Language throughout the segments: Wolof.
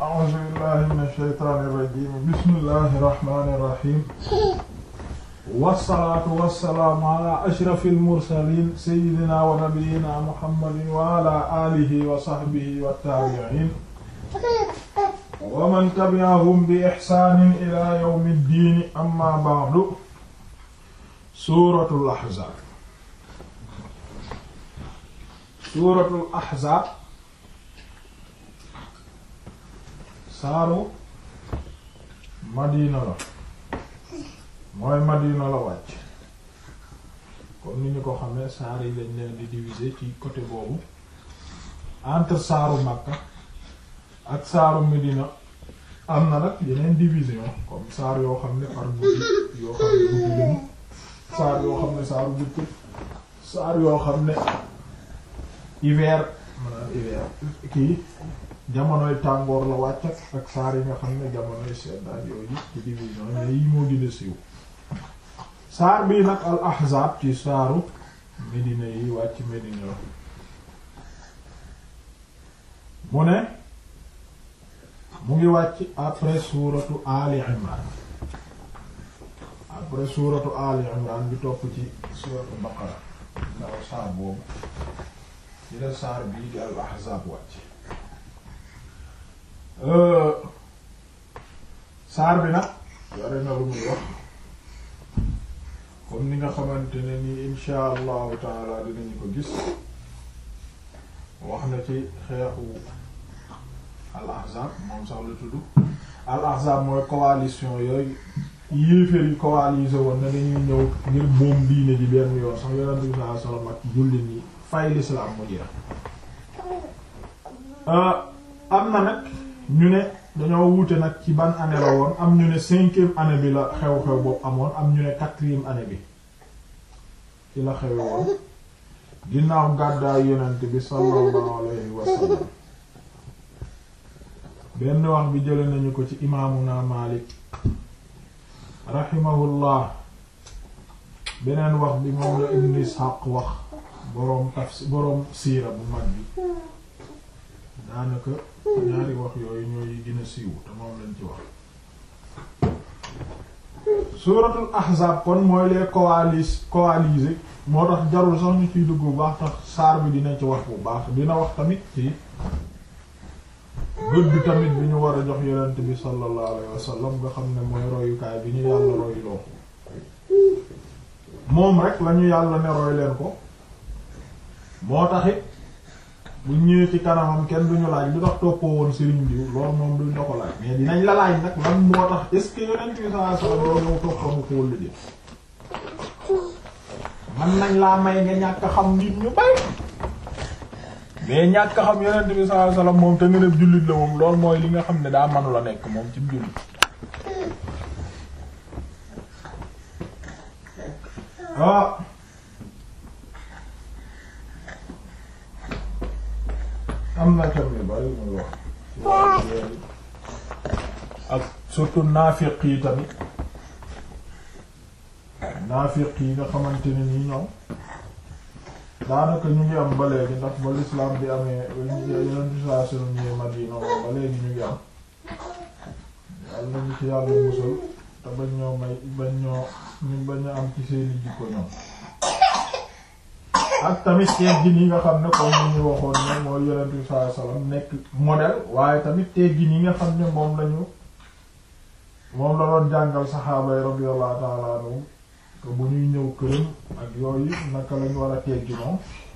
a'uuzu billahi mina shaytaani rajiim bismillahi rahmaani rahiim wassalaatu wassalaamu ala ashrafil mursaliin sayyidina wa nabiyyina muhammadin wa ala aalihi wa sahbihi wa taabi'iin wa man tabi'ahum bi ihsaanin ilaa yawmi ddiin amma ba'du suuratul ahzaab suuratul ahzaab saaru madina la mooy madina la wàcc comme ni ñu ko xamee saar yi lañ leen di diviser ci côté boobu entre saaru Makka ak saaru Medina am na nag yeneen division comme saar yoo xam ne par guddi yoo xam ne guddi lañu saar yoo xam ne saaru bëccëg saar yoo xam ne hiver maanaam hiver kii jamonoy tàngoor la wàcc ak saar yi nga xam ne jamonoy seddaay yooyu ci division mais yi moo gën a siiw saar bii nag al ahzaab ci saaru Medina yi wàcc Medina la mu ne mu ngi wàcc après suuratu Ali Imran après suuratu Ali Imran bi topp ci suuratu Baqara ndaw saar boobu ci la saar bii di al ahzaab wàcc saar bi nag yore na lu muy wax comme ni nga xamante ne ni insha allahu taala dinañu ko gis wax na ci xeexu al ahzab moom sax la tudd al ahzab mooy coalition yooyu yéeféer yi coalisé woon na dañuy ñëw ngir moom diine ji benn yoon sax yonent bi sallallahu alayhi wasallam ak jullit ñi fay l'islam mu jeex am na nag ñu ne dañoo wuute nag ci ban année la woon am ñu ne cinquième année bi la xew-xew boobu amoon am ñu ne quatrième année bi ci la xewe woon ginnaaw gàddaay yonent bi sallallahu alayhi wa sallam benn wax bi jële nañu ko ci imaamuna Maalik rahimahullah beneen wax bi moom la Ibn Ishaq wax boroom tafsir boroom siira bu mag bi daanaka ñaari wax yooyu ñooy gën a siiw te moom lañ ci wax suuratul ahzaab kon mooy les coalis coalisés moo tax jarul sax ñu ciy dugg bu baax tax saar bi dina ci wax bu baax dina wax tamit ci gëdd bi tamit bi ñu war a jox yonent bi sallallahu alayhi wasallam nga xam ne mooy royukaay bi ñu yàlla royloo moom rek lañu yàlla ne roy leen ko moo taxit bu ñëwee ci kanamam kenn duñu laaj lu tax toppoo woon Serigne Diou loolu moom duñ la ko laaj mais dinañ la laaj nag lan moo tax est-ce que yonent bi sallallahu alayhi wasallam loolu yow toppamu ko wëllu dé man nañ laa may nga ñàkk xam nit ñu bay mais ñàkk xam yonent bi sallallahu alayhi wasallam moom te nga def jullit la moom loolu mooy li nga xam ne daa manu la nekk moom ci jullit ah am na tamit bari muy wax ak surtout naafiq yi tamit naafiq yi nga xamante ne nii ñoom daanaka ñu ngi am ba léegi ndax ba l'islam bi amee yeneen situation ñëwee Madina moom ba léegi ñu ngi am yàlla nañu ci yàlla musal te bañ ñoo may bañ ñoo ñu bañ a am ci seeni jikko ñoom ak tamit teggin yi nga xam ne comme ni ñu waxoon ne mooy yonent bi sallallahu alayhi wasallam nekk modèle waaye tamit teggin yi nga xam ne moom lañu moom la doon jàngal saxaaba yi radiyallahu ta'ala anhum que bu ñuy ñëw këram ak yooyu naka lañu war a tegginoo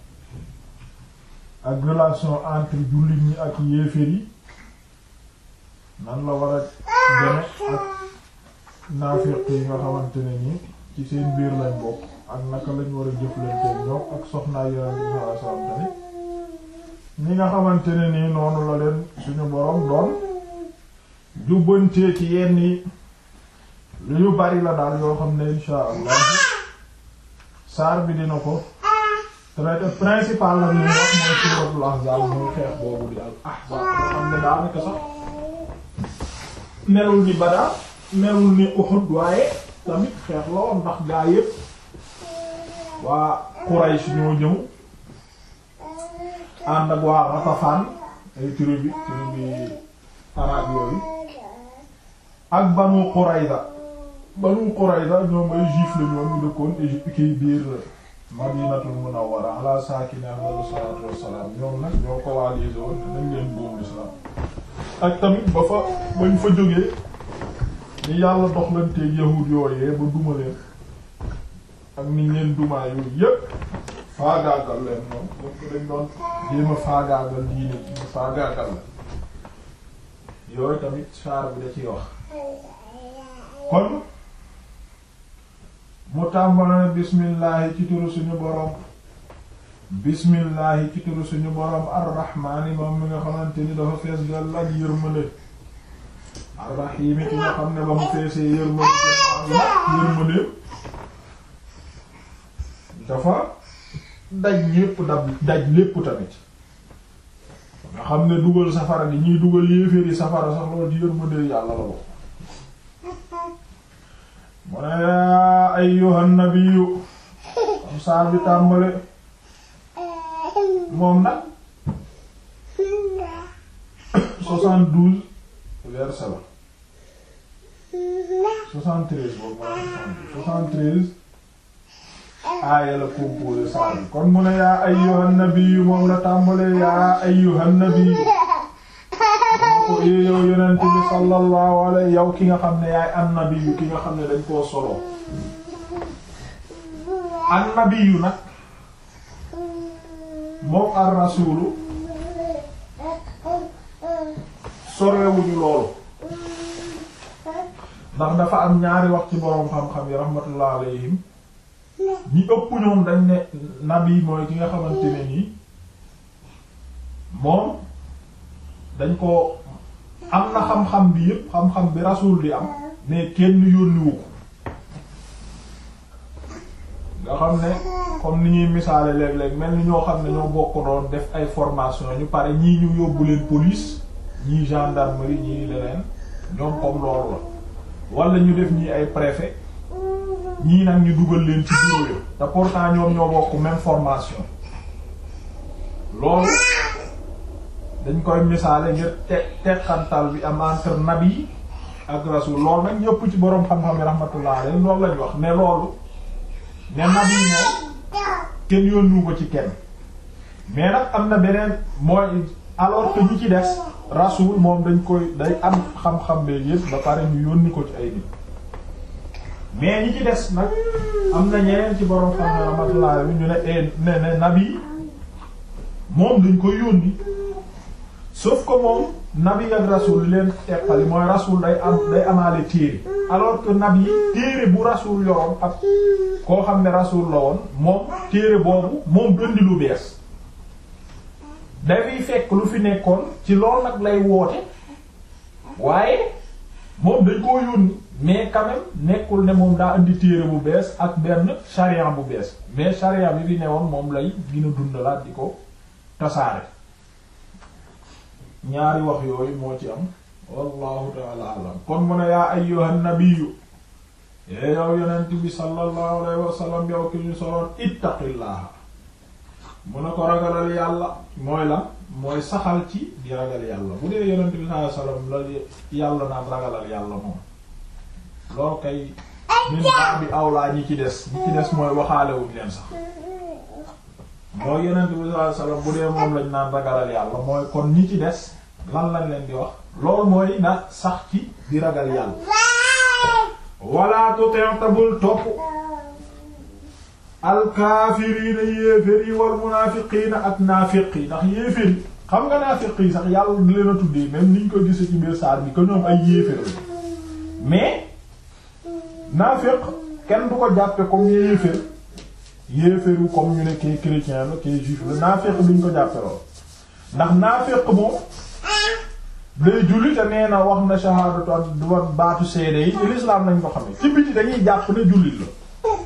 ak relation entre jullit ñi ak yéeféer yi nan la war a deme ak naafiq yi nga xamante ne ni ci seen biir lañ bokk ak naka lañ war a jëflanteeg ñoom ak soxnaa yonent bi sallallahu alayhi wasallam tamit ñi nga xamante ne nii noonu la leen suñu boroom doon jubbantee ci yenn yi lu yu bari la daal yoo xam ne insha allah saar bi dina ko traité principal la ñu wax mooy suuratul ahzaab mooy xeex boobu di al ahzaab nga xam ne daanaka sax melul ni Badar melul ni Uhud waaye tamit xeex la woon ndax gaa yépp waa Quraysh ñoo ñëw ànd ak waa Ghatafan ay tribu tribu arab ak yooyu ak Banu Qurayza Banu Qurayza ñoom ay juif la ñoom ñu dëkkoon Égypte kii biir Madinatul Munawwara ala saakini afdalu salaatu wassalaam ñoom nag ñoo ko coalisé woon nañ leen boobu l'islam ak tamit ba fa bañ fa jógee ni yàlla doxlanteeg yahuud yooyee ba duma leen ak niñ leen dumaa yooyu yépp faagaagal leen moom donc dañ doon jéem a faagaagal diine ci faagaagal la yooyu tamit saar bi da ciy wax kon mu tàmbale bismillaahi ci turu suñu boroom bismillaahi ci turu suñu boroom arrahmaani moom mi nga xamante ni dafa fees dal ak yërmande arrahiimi ki nga xam ne ba mu feesee yërmande yërmande dafa daj ñépp dab daj lépp tamit nga xam ne dugal safara gi ñuy dugal yéeféeri safara sax loolu di yërmande yàlla la bokk mu ne yaa ayyuhan nabiyyu comme saar bi tàmbale moom nag soixante-douze verset la soixante-treize boobu maa soixante-treize aaya la composé saar bi kon mu ne yaa ayyuhan nabiyyu moom la tàmbale yaa ayyuhan nabiyyu ko é yow yonent bi sallallahu alayhi yow ki nga xam ne yaay annabiyu ki nga xam ne dañ koo soloo annabiyu nag moom ar rasulu sorewuñu loolu ndax dafa am ñaari wax ci boroom xam-xam yi rahmatullah alayhim ñi ëpp ñoom dañ ne nabi mooy ki nga xamante ne nii moom dañ ko am na xam-xam bi yépp xam-xam bi rasul di am mais kenn yónniwu ko nga xam ne comme ni ñuy misaale léeg-léeg mel ni ñoo xam ne ñoo bokk doon def ay formation ñu pare ñii ñu yóbbu leen police ñii gendarmerie ñii leneen ñoom comme loolu la wala ñu def ñii ay préfet ñii nag ñu dugal leen ci bureau yo te pourtant ñoom ñoo bokk même formation loolu dañ koy misaale ngir te teqantal bi am entre nabi ak rasul loolu nag ñëpp ci boroom xam-xam yi rahmatullah alayhi loolu lañ wax ne loolu ne nabi moom kenn yónnu ko ci kenn mais nag am na beneen mooy alors que ñi ci des rasul moom dañ koy day am xam-xam bee yëpp ba pare ñu yónni ko ci ay nit mais ñi ci des nag am na ñeneen ci boroom xam-xam yi rahmatullah alayhi ñu ne ne ne nabi moom dañ koy yónni sauf que moom nabi ak rasul li leen teqali mooy rasul day am day amaale téere alors que nabi téere bu rasul yoroon ak koo xam ne rasul la woon moom téere boobu moom dëndi lu bees dafay fekk lu fi nekkoon ci lool nag lay woote waaye moom dañ koo yónni mais quand même nekkul ne moom daa indi téere bu bees ak benn charia bu bees mais charia bi fi newoon moom lay gën a dundalaat di ko tasaare ñaari wax yooyu moo ci am wallahu taala alam kon mu ne yaa ayyuhan nabiyyu yee yow yonent bi sallallahu alayhi wa sallam yow ki ñu soloon ittaqillaha mu ne ko ragalal yàlla mooy la mooy saxal ci di ragal yàlla bu dee yonent bi sallallahu alayhi wa sallam la yàlla naan ragalal yàlla moom loolu kay min baa bi awlaa ñi ci des ñi ci des mooy waxaalewuñ leen sax mooy yonent bi sallallahu alayhi wa sallam bu dee moom lañ naan ragalal yàlla mooy kon ñi ci des lan lañ leen di wax loolu mooy na sax ci di ragal yàlla wala tuteetabul topp alkaafiriina yéefér yi wal munaafiqiina ak naafiq yi ndax yéefér yi xam nga naafiq yi sax yàlla di leen a tuddee même niñ ko gisee ci biir saar bi que ñoom ay yéefér la mais naafiq kenn du ko jàppe comme yéefér yéeféru comme ñu ne kii chrétien la kii juif la naafiq duñ ko jàppe lool ndax naafiq moom day julli te nee na wax na shahadatu ak du baatu seede yi ci l'islam lañ ko xamee ci biti dañuy jàpp ne jullit la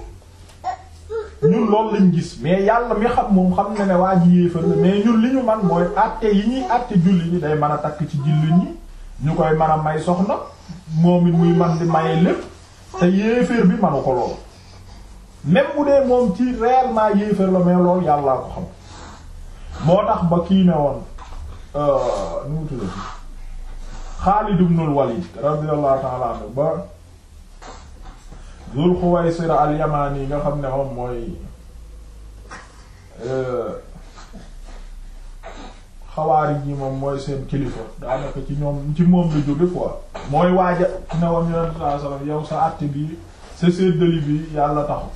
ñun loolu lañ gis mais yàlla mi xam moom xam na ne waa ji yéefar la mais ñun li ñu man mooy àtte yi ñuy àtte julli ñi day mën a takk ci jullit ñi ñu koy mën a may soxna moom it muy man di maye lépp te yéeféer bi manu ko lool même bu dee moom ci réellement yéeféer la mais loolu yàllaa ko xam moo tax ba kii ne woon nu mu tuddati Xaalid ibnul Walid radiyallahu ta'ala anhu ba Zul Xuwaysira al-Yamani nga xam ne moom mooy xawaari ji moom mooy seen kilifa daanaka ci ñoom ci moom la jóge quoi mooy waaja ne woon yonent sallallahu alayhi wasallam yow sa àtte bi sa séddali bi yàlla taxu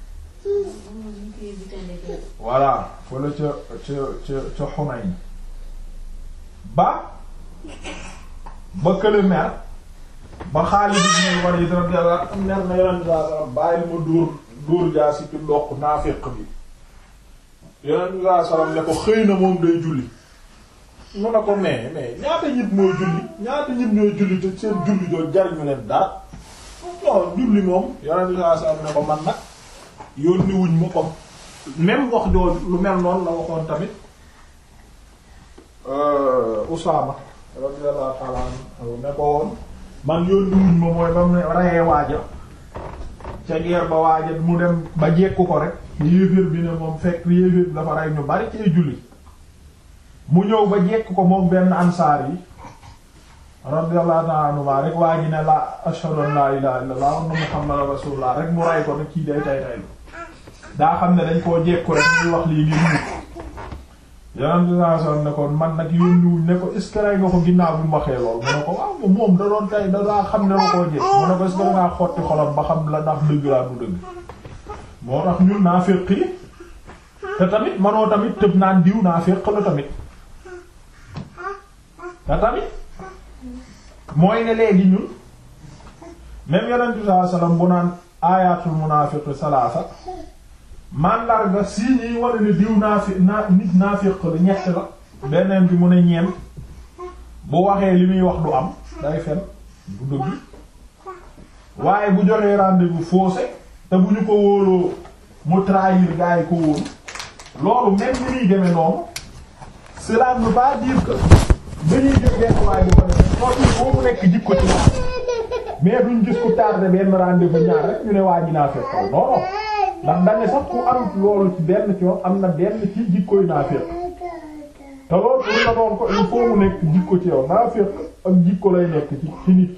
voilà fala ca ca ca ca Hunayn ba ba kële mer ba Xaalid ibn Walid radiyallahu anhu mer na yonent sallallahu alayhi wasallam bàyyi ma dóor dóor jaasi ci ndox naafiq bi yonent sallallahu alayhi wasallam ne ko xëy na moom day julli mu ne ko mais mais ñaata nit mooy julli ñaata nit ñooy julli te seen julli doo jariñu leen dara non julli moom yonent sallallahu alayhi wasallam ne ko man nag yónni wuñ ma comme même wax jooju lu mel noonu la waxoon tamit Usaama radiyallahu ta'ala anhu ne ko woon man yónni wuñ ma mooy ba mu ne rayee waaja ca guerre ba waaja mu dem ba jekku ko rek yéeféer bi ne moom fekk yéeféer bi dafa rey ñu bari ci ay julli mu ñëw ba jekk ko moom benn ansaar yi radiyallahu ta'ala anhu rek waa ji ne la ashhadu an la ilaha illallah wa anna muhammadan rasulullah rek mu ray ko ne kii day tay tay daa xam ne dañ koo jekku rek muy wax lii ngir mucc yonent bi sallallahu alayhi wasallam ne ko man nag yónniwuñ ne ko est ce que rey nga ko ginnaaw bi mu waxee lool mu ne ko waaw moom da doon tay da daa xam ne la koo jekk mu ne ko est ce que dangaa xotti xolam ba xam la ndax dëgg laa du dëgg moo tax ñun naa féq yi te tamit manoo tamit tëb naan diw naa féq la tamit te tamit mooy ne léegi ñun même yonent bi sallallahu alayhi wasallam bu naan aayatul munaafiq salaasa mandarga si ñuy wane ne diw naafi naa nit naafiq la ñett la beneen bi mu ne ñeent bu waxee li muy wax du am day fen du dëgg waaye bu joxee rendez-vous faussé te bu ñu ko wóoloo mu trahir gaa yi ko wóolu loolu même ni muy demee noonu cela ne veut pas dire que dañuy jël benn waay bu ko defee loolu foo mu nekk jikko ci wax mais duñ gis ku tardé benn rendez-vous ñaar rek ñu ne waa ji naa fekk non non ndax dañ ne sax ku am loolu ci benn ci yoon am na benn ci jikkoy naa fekk te loolu pour nga doon ko il faut mu nekk jikko ci yow naa fekk ak jikko lay nekk ci ci nit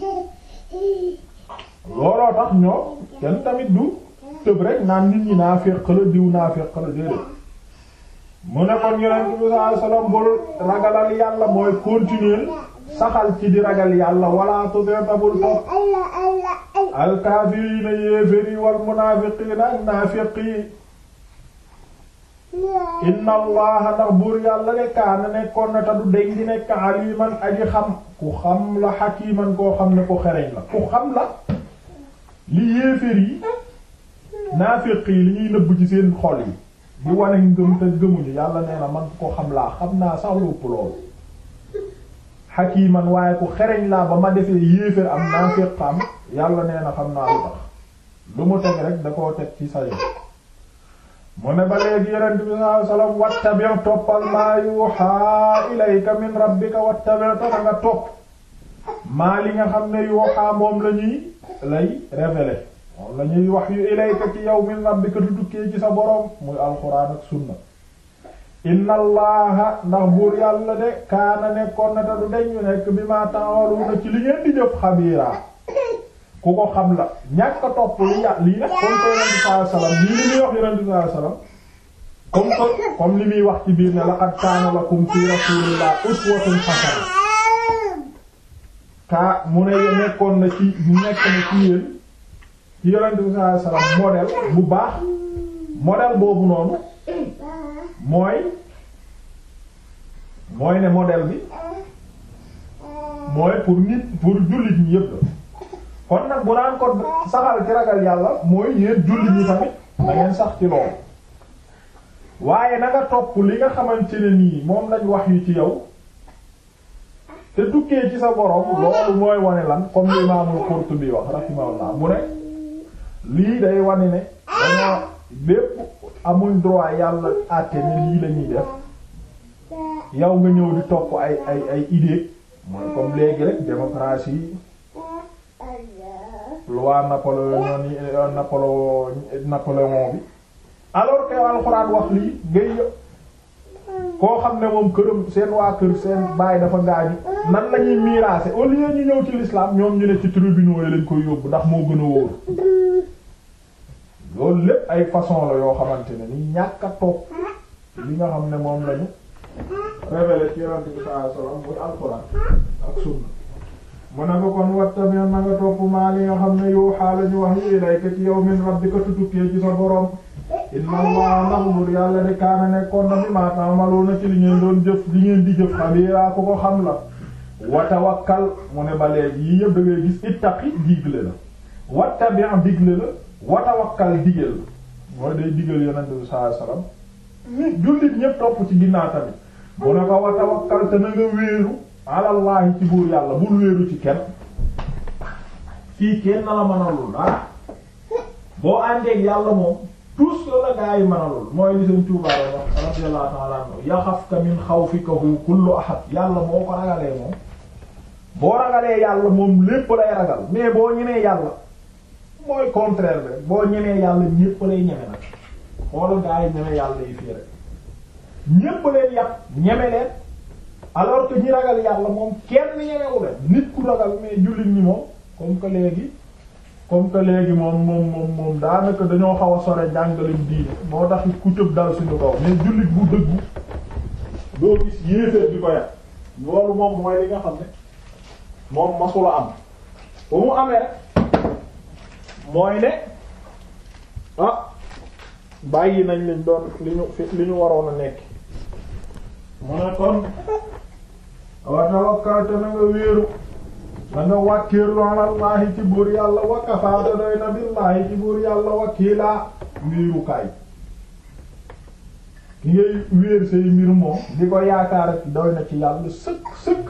looloo tax ñoo kenn tamit du tëb rek naan nit ñi naa fekk la diw naa fekk la déedéet mu ne kon yonent bi sallallahu alayhi wasallam bul ragalal yàlla mooy continuer saxal ci di ragal yàlla wala tutetabul topp alkaafiriina yéeféri wal munaafiqiina ak naafiqi inna allaha ndax buur yàlla de kaana nekkoon na te du deñ di nekk aliman aji xam ku xam la xakiman koo xam ne ko xereñ la ku xam la li yéefér yi naafiq yi li ñuy nëbb ci seen xol yi di wane ngëm te gëmuñu yàlla nee na man ko xam laa xam naa sax lu ëpp loolu xakiman waaye ku xereñ laa ba ma defee yéefér am naafiq am yàlla nee na xam naa lu tax lu mu teg rek da koo teg ci sayo mu ne ba léegi yonent bi sallallahu alayhi wasallam wattabi' toppal maa yuuhaa ilayka min rabbika wattabi' ta nga topp maa li nga xam ne yuuhaa moom la ñuy lay révéler moom la ñuy wax yu ilayka ci yow min rabbika du tukkee ci sa boroom muy alxuraan ak sunna inna allaha ndax buur yàlla de kaana nekkoon na te du deñu nekk bi ma ta'maluna ci li ngeen di jëf xabiira ku ko xam la ñàkk a topp li yà lii nag comme que yonent bi sallallahu alayhi wasallam lii li muy wax yonent bi sallallahu alayhi wasallam comme que comme li muy wax ci biir ne laqad kaana lakum fi rasulillahi uswatun hasana kaa mu ne nekkoon na ci nekk na ci yéen ci yonent bi sallallahu alayhi wasallam modèle bu baax modèle boobu noonu mooy mooy ne modèle bi mooy pour nit pour jullit ñi yépp la kon nag bu naan ko saxal ci ragal yàlla mooy yéen jullit ñi tamit da ngeen sax ci loolu waaye na nga topp li nga xamante ne nii moom lañ wax yu ci yow te tukkee ci sa borom loolu mooy wane lan comme l'imamul Qurtubi wax rahimahullah mu ne lii day wane ne dañoo bépp amuñ droit yàlla àtte ne lii la ñuy def yow nga ñëw di topp ay ay ay idée mooy comme léegi rek démocratie loi Napoléon Napoléon Napoléon bi alors que alxuraan wax lii ngay koo xam ne moom këram seen waa kër seen baay dafa gaañu nan la ñuy miraase au lieu ñu ñëw ci l'islam ñoom ñu ne ci tribunaux yi lañ koy yóbbu ndax moo gën a wóor loolu lépp ay façon la yoo xamante ne ni ñàkk a toog li nga xam ne moom lañu révélé ci yonent bi sallallahu alayhi wasallam muy alxuraan ak sunna mu ne ko kon wattabi na nga topp maa li nga xam ne yow xaala ñu wax yi ilayka ci yow min rabbika tukkee ci sa borom inna allah ndax bur yàlla de kaana nekkoon na bi maa ta'maluna ci li ngeen doon jëf li ngeen di jëf xabiira ko ko xam la wa tawakkal mu ne ba léegi yii yëpp da ngay gis ittaqi digle la wattabi digle la wa tawakkal digal la mooy day digal yonent bi sallallahu alayhi wasallam nit jullit ñépp topp ci ginnaaw tamit mu ne ko wa tawakkal te na nga wéeru alallahi ci buur yàlla bul wéeru ci kenn fii kenn na la mënalul dara boo àndeeg yàlla moom tous la gaa yi mënalul mooy li seen tuubaay wax radiyallahu ta'ala anhu yaxafka min xawfikahu kullu ahad yàlla boo ko ragalee moom boo ragalee yàlla moom lépp lay ragal mais boo ñemee yàlla mooy contraire bi boo ñemee yàlla ñépp lay ñeme nag xoolal gaa yi ñeme yàlla yi fii rek ñépp leen yàpp ñeme leen alors que ñi ragal yàlla moom kenn ñemewu leen nit ku ragal mais jullit ñi moom comme que léegi comme que léegi moom moom moom moom daanaka dañoo xaw a sore jàngaleñ diine moo tax ku tëb dal suñu kaw mais jullit bu dëggu doo gis yéeféer bi ko yàq loolu moom mooy li nga xam ne moom masula am ba mu amee rek mooy ne ah bàyyi nañ liñ doon li ñu fi li ñu waroon a nekk mu ne kon wa tawakkal te na nga wéeru da nga wàkkiirlu alallahi ci buur yàlla wa kafaa te doy na billahi ci buur yàlla wakiilaa wéerukaay ki ngay wéer say mbir moom di ko yaakaar ak doy na ci yàlla sëkk sëkk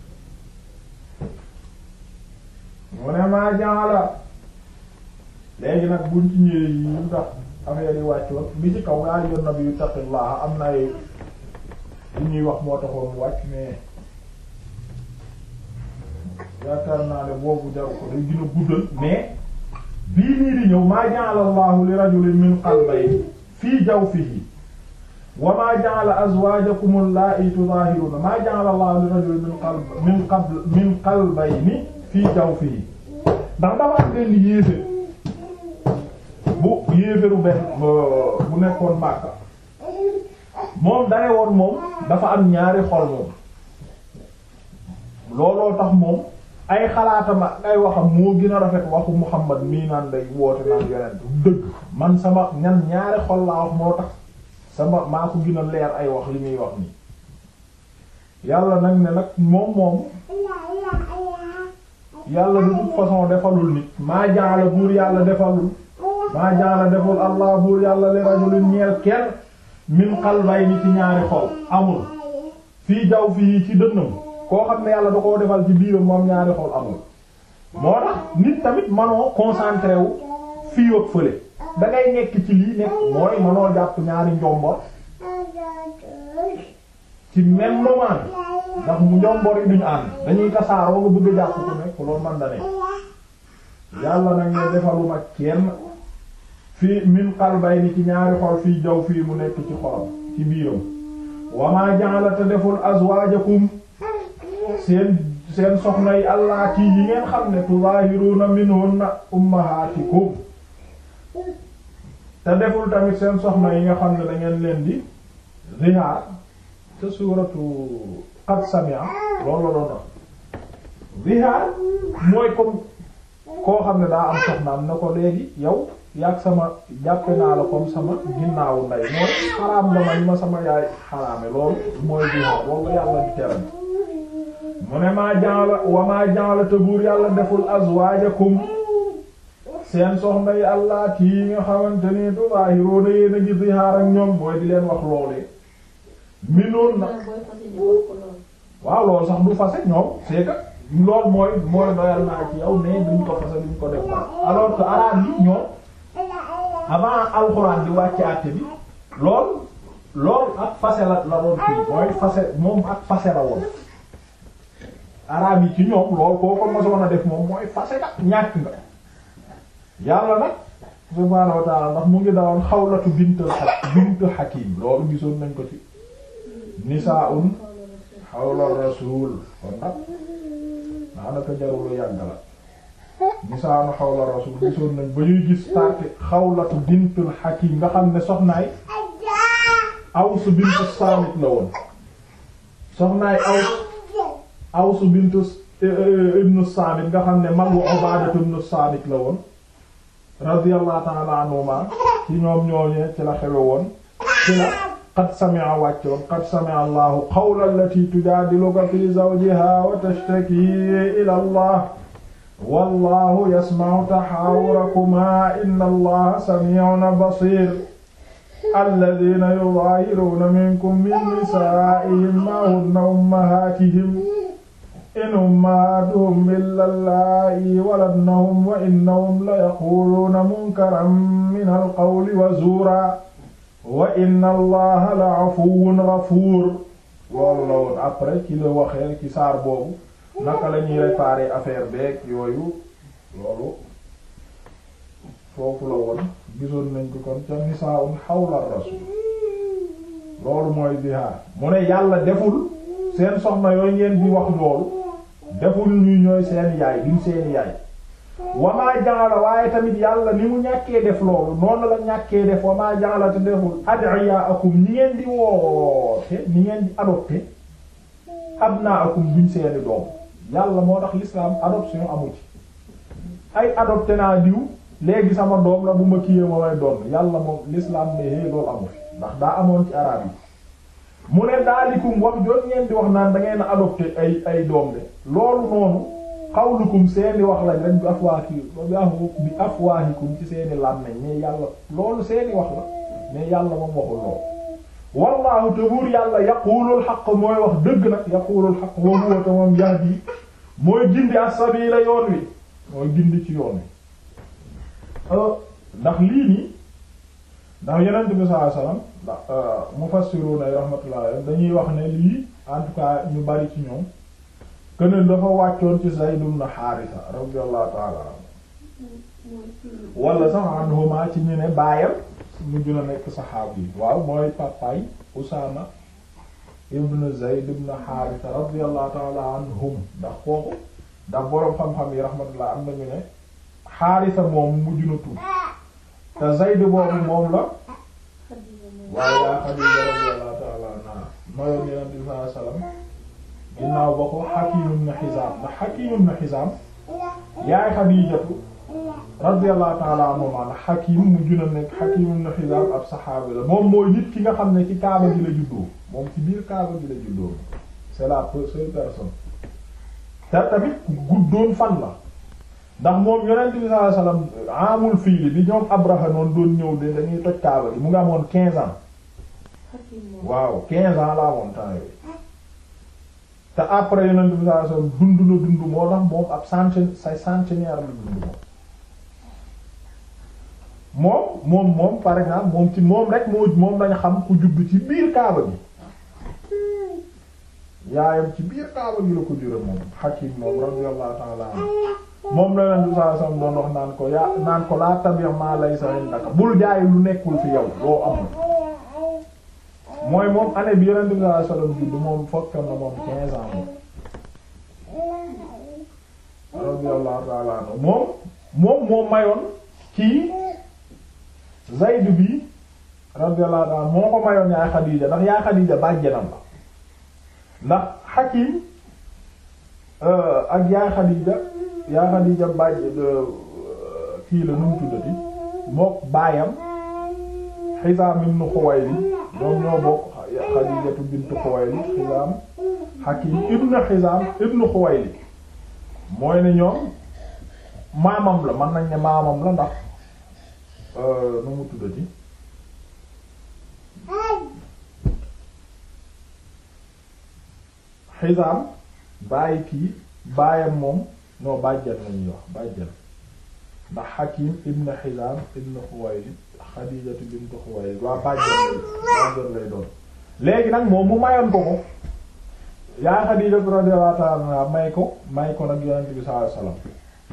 mu ne maa jaala léegi nag buñ ci ñëwee yi ñu tax affaire yi wàccoon bi ci kaw yaa ayyuhan nabiyyu ittaqillaha am na li ñuy wax moo taxoon mu wàcc mais yaakaar naa ne boobu jaru ko day gën a guddal mais bii nii di ñëw maa ja'ala Allahu li rajulin min qalbayni fii jawfihi wa maa ja'ala azwaajakum allaa'i tudaahiruna maa ja'ala Allahu li rajulin min qalb min qabl min qalbayni fii jawfihi ndax dafa am benn yéeféer bu yéeféeru benn bu nekkoon Makka moom dane woon moom dafa am ñaari xol moom looloo tax moom ay xalaatama ay waxam moo gën a rafet waxu Muhammad mii naan day woote naan yonent dëgg man sama ñan ñaari xol laa wax moo tax sama maa ko gën a leer ay wax li muy wax nii yàlla nag ne nag moom moom yàlla de toute façon defalul nit maa jaala buur yàlla defalul maa jaala deful allah buur yàlla li rajulin ñeel kenn min qalbayni ci ñaari xol amul fii jaw fii ci dënnam koo xam ne yàlla da koo defal ci biiram moom ñaari xol amul moo tax nit tamit manoo concentré wu fii ak fële da ngay nekk ci lii nekk mooy manoo jàpp ñaari njombor ci même moment ndax mu njombor yi duñu ànd dañuy tasaaroo nga bëgg a jàpp ku nekk loolu man da ne yàlla nag ne defaluma kenn fii min qalbayni ci ñaari xol fii jaw fii mu nekk ci xolam ci biiram wamaa ja'ala te deful azwaajakum seen seen soxna yi allaati yi ngeen xam ne tuzaahiruna minhunna ummahaatikum te deful tamit seen soxna yi nga xam ne da ngeen leen di zihaar te suuratu qad sami'a loolu la doon wax zihaar mooy comme koo xam ne daa am soxnaam na ko léegi yow yàgg sama jàppe naa la comme sama ginnaawu ndey mooy xaraam nga ma ni ma sama yaay xaraame loolu mooy zihaar loolu yàlla di tere mu ne maa ja'ala wa maa ja'ala te buur yàlla deful azwaajakum seen soxna yi allaati yi nga xamante ni tuzaahiruuna yéen a ngi zihaar ak ñoom mooy di leen wax loolee minoon na waaw loolu sax du fase ñoom c'est que loolu mooy mooy doyal naa ci yow mais duñ ko fase duñ ko def ba alors que araab yi ñoom avant alxuraan di wàcc àtte bi lool lool ak fase la la doon fii mooy fase moom ak fase la woon araab yi ci ñoom lool koo ko mosoon a def moom mooy fase nag ñàkk nga yàlla nag subhaanahu wa ta'ala ndax mu ngi dawoon xawlatu bint bint hakim loolu gisoon nañ ko ci nisaa'un xawla rasul kon nag daanaka jarul yàgg la nisaa'un xawla rasul gisoon nañ ba ñuy gis parti xawlatu bintul hakim nga xam ne soxnaay Aws bintu Saamit la woon soxnaay Aws Aws bintu ibnu Saamit nga xam ne magu Ubaadatu ibnu Saamit la woon radiyallahu ta'ala anhuma ci ñoom ñooñee ci la xewe woon ci la qad sami'a wàccoon qad sami'a Allahu qawla allati tujaadiluka fi zawjiha wa tashtaki ila Allah wallahu yasma'u tahaawurakuma inna Allaha sami'un basir alladhina yudahiruna minkum min nisaa'ihim ma hunna ummahatihim in ummahatuhum illa allaa'i waladnahum wa innahum la yaquluuna munkaran min alqawli wa zuura wa inna allaha la afuwwun ghafuur loolu la woon après ci la waxee ci saar boobu naka la ñuy réparer affaire beeg yooyu loolu foofu la woon gisoon nañ ko kon ca nisaa'un hawla rasul loolu mooy zihaar mu ne yàlla deful seen soxna yooyu ngeen di wax loolu deful ñu ñooy seen yaay duñ seen yaay wamaa ja'ala waaye tamit yàlla ni mu ñàkkee def loolu noonu la ñàkkee def wamaa ja'ala te deful ad'iyaakum ñi ngeen di woote ñi ngeen di adopté abnaakum duñ seeni doom yàlla moo tax l'islam adoption amu ci ay adopté naa diw léegi sama doom la bu ma kiyee ma may doon yàlla moom l'islam ne hé loolu amu fi ndax daa amoon ci araab yi mu ne daalikum wax joon ngeen di wax naan da ngeen a adopté ay ay doom de loolu noonu xawlukum seeni wax lañ rek bi afwaaki bi afwaahikum ci seeni làmmeñ mais yàlla loolu seeni wax la mais yàlla moom waxul loolu wallaahu te buur yàlla yaqulul xaq mooy wax dëgg nag yaqulul xaq wa huwa te moom yahdi mooy gindi as-sabila yoon wi mooy gindi ci yoon wi ndax lii nii ndax yonent bi sallallahu alayhi wasallam ndax mufassiruna rahmatullah dañuy wax ne lii en tout cas ñu bari ci ñoom que ne dafa wàccoon ci Zayd ibn Haarisa radiyallahu ta'ala anhu wala sax anhuma ci ñu ne baayam mujj na nekk saxaab yi waaw mooy papaay Usaama ibn Zayd ibn Haarisa radiyallahu ta'ala anhum ndax kooku ndax boroom xam-xam yi rahmatullah am nañu ne Haarisa moom mujj na tuub te Zayd boobu moom la waaye yaa Xadiija radiyallahu ta'ala anha mayoon Yonent bi sallallahu alayhi wasallam ginnaaw ba ko Hakiim ibn Hizaam ndax Hakiim ibn Hizaam yaay Xadiijatu radiyallahu ta'ala anhu ndax Hakiim mujj na nekk Hakiim ibn Hizaam ab saxaabi la moom mooy nit ki nga xam ne ci Kaaba gi la juddoo moom ci biir Kaaba gi la juddoo c'est la seule personne te tamit guddoon fan la ndax moom yonent bi sallallahu alayhi wasallam amul fiili bi ñoom Abraha noonu doon ñëw de dañuy toj Kaaba gi mu ngi amoon quinze ans waaw quinze ans la amoon temps yooyu te après yonent bi sallallahu alayhi wasallam dund na dund moo tax moom ab centenaire say centenaire la dund moom moom moom par exemple moom ci moom rek moo moom lañ xam ku judd ci biir Kaaba gi yaayam ci biir Kaaba gi la ko jure moom Hakim moom radiyallahu ta'ala anhu moom la leen du saa sam doon wax naan ko yaa naan ko laa tabi ma laysa indaka bul jaay lu nekkul fi yow loo amul mooy moom année bi yonent bi sallallahu alayhi wasallam judd moom fokkoon na moom quinze ans moom radiyallahu ta'ala anhu moom moom moo mayoon kii Zayd bi radiyallahu ta'ala moo ko mayoon yaay Xadiija ndax yaay Xadiija bàjjenam la ndax Hakim ak yaay Xadiija yaa Xadiija bàjj kii la nu mu tuddati mook baayam Hizaam ibn Xuwaylid ñoom ñoo bokk Xadiijatu bint Xuwaylid Hizaam Hakim ibn Hizaam ibn Xuwaylid mooy ne ñoom maamam la mën nañ ne maamam la ndax nu mu tuddati Hizaam bàyyi kii baayam moom non bàjjan lañuy wax bàjjan ndax Hakim ibn Hizam ibn Khuwaylid Khadijatu bint Khuwaylid waa bàjjan lay bàjjan lay doon léegi nag moom mu mayoon ko ko yaa Khadijatu radiyallahu ta'ala anha may ko may ko nag Yonent bi sallallahu alayhi wasallam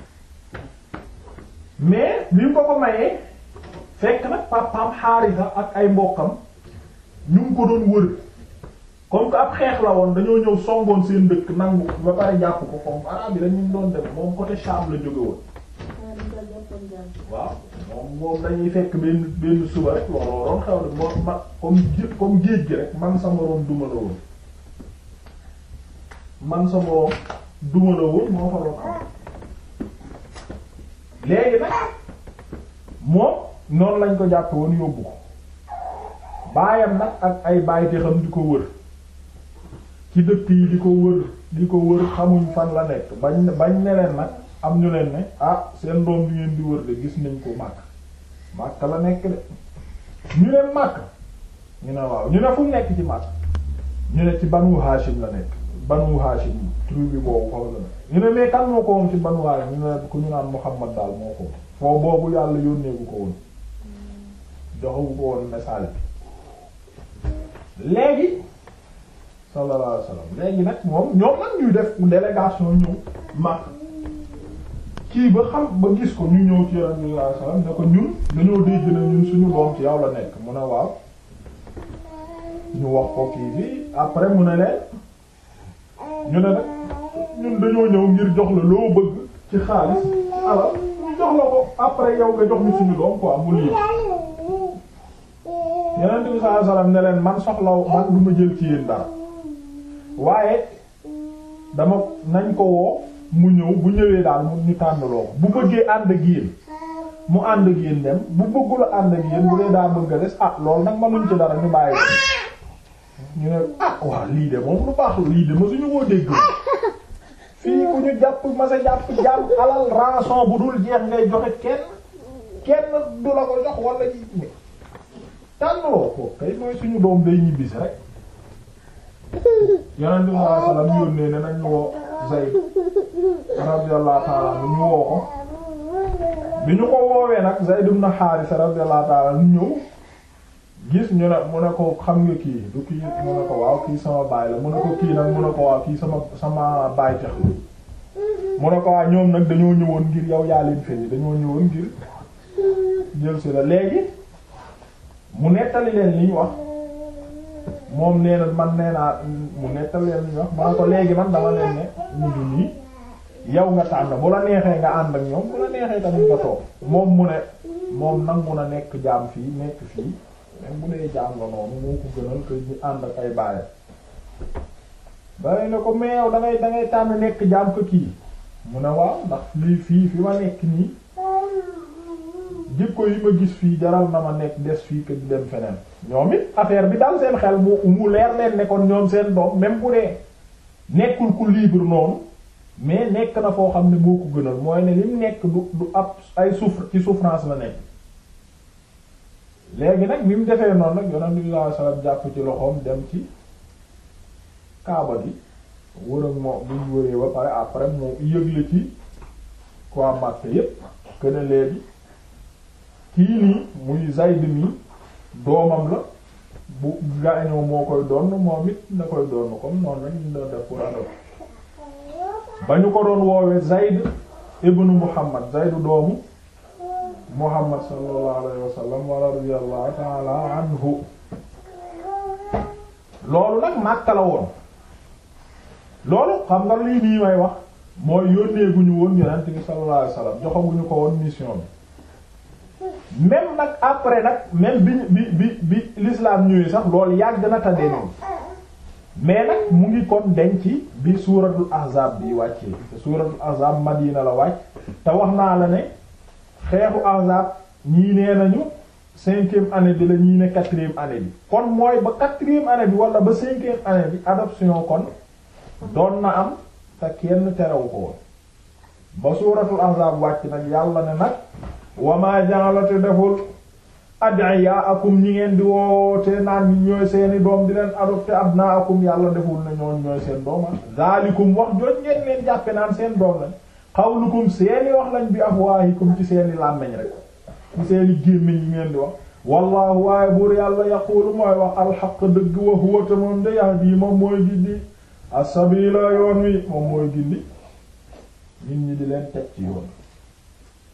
mais bi mu ko ko mayee fekk nag papaam Haarisa ak ay mbokkam ñu ngi ko doon wër comme que ab xeex la woon dañoo ñëw songoon seen dëkk nangu ba pare jàpp ko comme araab yi dañu doon def moom côté Sham la jóge woon waaw moom moom dañuy fekk benn benn suba rek looloo doon xew de moo ma comme comme géej gi rek man sa moroom duma la woon man sa moroom duma la woon moo fa doon am léegi nag moom noonu lañ ko jàpp woon yóbbu ko baayam nag ak ay baay te xam di ko wër ci dëkk yi di ko wër di ko wër xamuñ fan la nekk bañ bañ ne leen nag am ñu leen ne ah seen doom bi ngeen di wër de gis nañ ko màkk màkk la nekk de ñu leen màkk ñu ne waaw ñu ne fu nekk ci màkk ñu ne ci banu Hashim la nekk banu Hashim tribu boobu xaw la nekk ñu ne mais kan moo ko woon ci banu Hashim ñu ne ku ñu naan Muhammad daal moo ko foo boobu yàlla yónneeku ko woon joxewu ko woon message bi léegi sallallahu alayhi wasallam léegi nag moom ñoom nag ñuy def délégation ñëw mag kii ba xam ba gis ko ñu ñëw ci yonent bi sallallahu alayhi wasallam ne ko ñun dañoo dégg ne ñun suñu doom ci yow la nekk mu ne waaw ñu wax ko kii bi après mu ne leen ñu ne nag ñun dañoo ñëw ngir jox la loo bëgg ci xaalis alal jox la ko après yow nga jox ñu suñu doom quoi mu lii yonent bi sallallahu alayhi wasallam ne leen man soxlaw man du ma jël ci yéen dara waaye dama nañ ko woo mu ñëw bu ñëwee daal mu ñu tànnaloo ko bu bëggee ànd ak yéen mu ànd ak yéen dem bu bëggula ànd ak yéen bu dee daa bëgg a des ah loolu nag mënuñ ci dara ñu bàyyi ñu ne ah waaw lii de moom lu baax lii de ma suñu koo dégg fii ku ñu jàpp ma sa jàpp jàmm alal rançon bu dul jeex ngay joxe kenn kenn du la ko jox wala ji tànnaloo ko kay mooy suñu doom day ñibbisi rek yonent bi sallallahu alayhi wasallam yónnee ne nañ woo Zayd radiyallahu ta'ala anhu ñu woo ko bi ñu ko woowee nag Zayd ibn Haarisa radiyallahu ta'ala ñu ñëw gis ñu ne mu ne ko xam nga kii du kii mu ne ko waaw kii sama baay la mu ne ko kii nag mu ne ko waaw kii sama sama baay tax la mu ne ko waaw ñoom nag dañoo ñëwoon ngir yow yaa leen feeñ dañoo ñëwoon ngir jël si la léegi mu nettali leen li ñu wax moom nee na man nee naa mu nettali leen li ñu wax ma ne ko léegi man dama leen ne ñu du nii yow nga tànn bu la neexee nga ànd ak ñoom bu la neexee tamit nga toog moom mu ne moom nangu na nekk jaam fii nekk fii même bu dee jaam la noonu moo ko gënal que ñu ànd ak ay baayam bare ne ko mais yow da ngay da ngay tànn nekk jaam ko kii mu ne waaw ndax lii fii fi ma nekk nii jikko yi ma gis fii jaral na ma nekk des fii que di dem feneen ñoom it affaire bi daal seen xel mu mu leer leen ne kon ñoom seen doom même bu dee nekkul ku libre noonu mais nekk na foo xam ne moo ko gënal mooy ne lim nekk du du ab ay souffre ci souffrance la nekk léegi nag bi mu defee noonu nag yonent bi sallallahu alayhi wasallam jàpp ci loxoom dem ci kaaba gi wër ak moo buñ wëree ba pare après moo yëgle ci quoi Makka yépp que ne léegi kii nii muy Zayd mi doomam la bu gaañoo moo koy doon moom it na koy doon comme noonu rek ñu doon def pour adop ba ñu ko doon woowee Zayd ibnu Muhammad Zayd doomu Muhammad sallallahu alayhi wa sallam wa radiyallahu ta'ala anhu loolu nag Makka la woon loolu xam nga lii nii may wax mooy yónnee gu ñu woon Yonent bi sallallahu alayhi wa sallam joxaguñu ko woon mission bi même nag après nag même bi bi bi bi l'islam ñëwee sax loolu yàgg na ta denoon mais nag mu ngi kon denc bi suuratul ahzab bi wàccee te suuratul ahzab Madina la wàcc te wax naa la ne xeexu ahzab ñii nee nañu cinquième année bi la ñii ne quatrième année bi kon mooy ba quatrième année bi wala ba cinquième année bi adoption kon doon na am te kenn terewu ko woon ba suuratul ahzab wàcc nag yàlla ne nag wama ja'alate deful ad'iyaakum ñi ngeen di woote naan ñi ñooy seeni doom di leen adopté abnaakum yàlla deful na ñoon ñooy seen dooma zaalikum wax jooj ngeen leen jàppe naan seen doom lañ qawlukum seeni wax lañ bi afwaahikum ci seeni làmmeñ rek ci seeni gémmiñ yi ngeen di wax wallahu waaye buur yàlla yaqulu mooy wax alxaq dëgg wa huwa te moom de yahdi moom mooy gindi as-sabila yoon wi moom mooy gindi nit ñi di leen teg ci yoon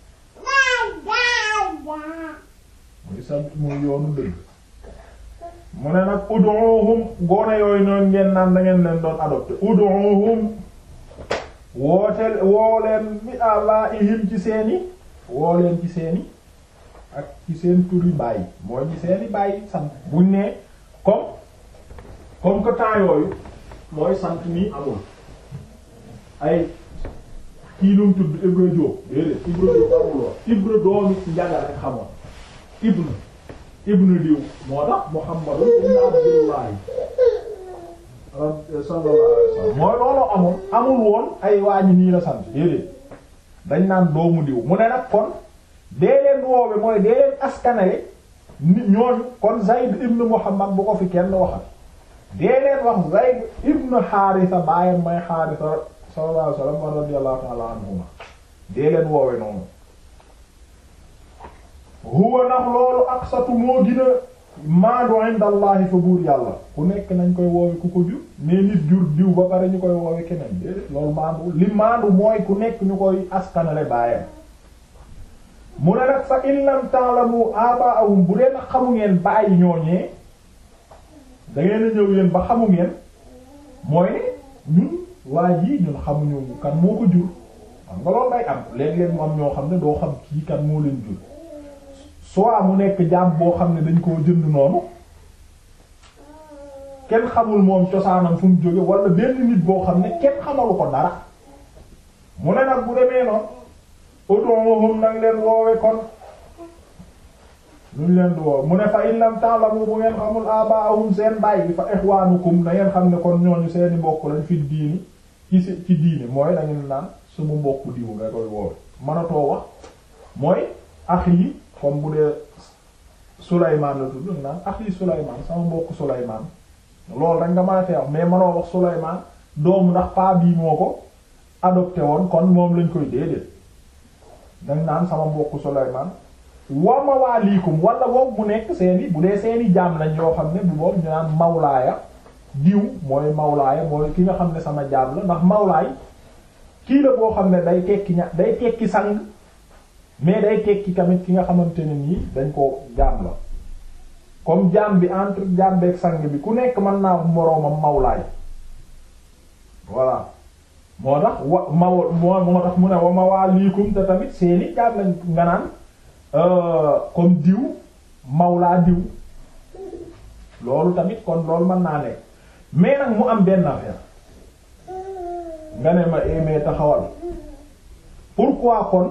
muy sa muy yoonu dëgg mu ne nag ud'uhum gone yooyu noonu ngeen naan da ngeen leen doon adopté ud'uhum wooteel woo leen bi abaihim ci seeni woo leen ci seeni ak ci seen turi bàyyi mooy ci seeni bàyyi sant buñ ne comme comme que temps yooyu mooy sant nii amul ay kii nu mu tudd Ibra Diop déedéet Ibra Diop amul woon Ibra doomi njaga rek xamoon Ibn Ibn diw moo tax Muhammadu ibn Abdullahi sallallahu alayhi wasallam mooy loolu amul amul woon ay waañi nii la sant déedéet dañ naan doomu diw mu ne nag kon dee leen woowe mooy dee leen askanale nit ñooñu kon Zayd ibn Muhammad bu ko fi kenn waxal dee leen wax Zayd ibn Haarisa baayam may Haarisa sallallahu alayhi wasallam wa radiyallahu ta'ala anhuma dee leen woowe noonu huwa ndax loolu aqsatu moo gën a maandu inda Allahi fa buur yàlla ku nekk nañ koy woowe ku ko jur mais nit jur diw ba pare ñu koy woowe keneen déedéet loolu maandu li maandu mooy ku nekk ñu koy askanale baayam mu ne nag fa in lam ta'lamu aba'ahum bu dee nag xamu ngeen bàyyi ñooñee da ngeen a ñëw yéen ba xamu ngeen mooy ne ñun waa ji ñun xamuñu kan moo ko jur xam nga loolu day am léeg-léeg mu am ñoo xam ne doo xam kii kan moo leen jur soit mu nekk jaam boo xam ne dañ koo jënd noonu kenn xamul moom cosaanam fu mu jóge wala benn nit boo xam ne kenn xamalu ko dara mu ne nag bu demee noonu ud'uhum nag leen woowe kon luñ leen di woowe mu ne fa in lam ta'lamu bu ngeen xamul aba'ahum seen bàyyi fa ikhwanukum na ngeen xam ne kon ñooñu seeni mbokk lañ fi diini ci ci diini mooy dañu naan suma mbokk diw nga koy woowe mënatoo wax mooy ax yi comme bu dee Souleymane la tudd naan ax yi Souleymane sama mbokk Souleymane loolu rek nga mën a fee wax mais mënoo wax Souleymane doomu ndax paa bii moo ko adopté woon kon moom lañ koy déedéet dañ naan sama mbokk Souleymane wa mawaaliikum wala wow mu nekk seeni bu dee seeni jaam lañ yoo xam ne bu boobu ñu naan mawlaaya diw mooy mawlaaya mooy ki nga xam ne sama jaam la ndax mawlaay kii la boo xam ne day tekki ña day tekki sang mais day tekki tamit ki nga xamante ne nii dañ ko jaam la comme jaam bi entre jaam beeg sang bi ku nekk mën naa moroomam mawlaay voilà moo tax wa maw moo moo tax mu ne wa mawaaliikum te tamit seeni jaam lañ nga naan comme diw mawlaa diw loolu tamit kon loolu mën naa nekk mais nag mu am benn affaire nga ne ma émee taxawal pourquoi kon